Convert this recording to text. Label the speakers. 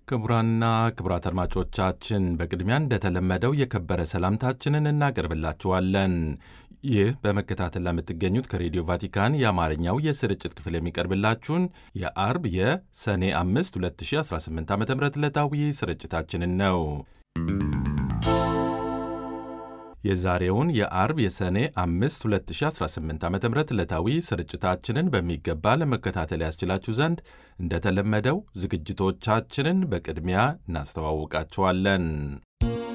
Speaker 1: ክቡራንና ክቡራት አድማጮቻችን በቅድሚያ እንደተለመደው የከበረ ሰላምታችንን እናቀርብላችኋለን። ይህ በመከታተል ለምትገኙት ከሬዲዮ ቫቲካን የአማርኛው የስርጭት ክፍል የሚቀርብላችሁን የአርብ የሰኔ 5 2018 ዓ ም ዕለታዊ ስርጭታችንን ነው። የዛሬውን የአርብ የሰኔ 5 2018 ዓ ም ዕለታዊ ስርጭታችንን በሚገባ ለመከታተል ያስችላችሁ ዘንድ እንደተለመደው ዝግጅቶቻችንን በቅድሚያ እናስተዋውቃችኋለን።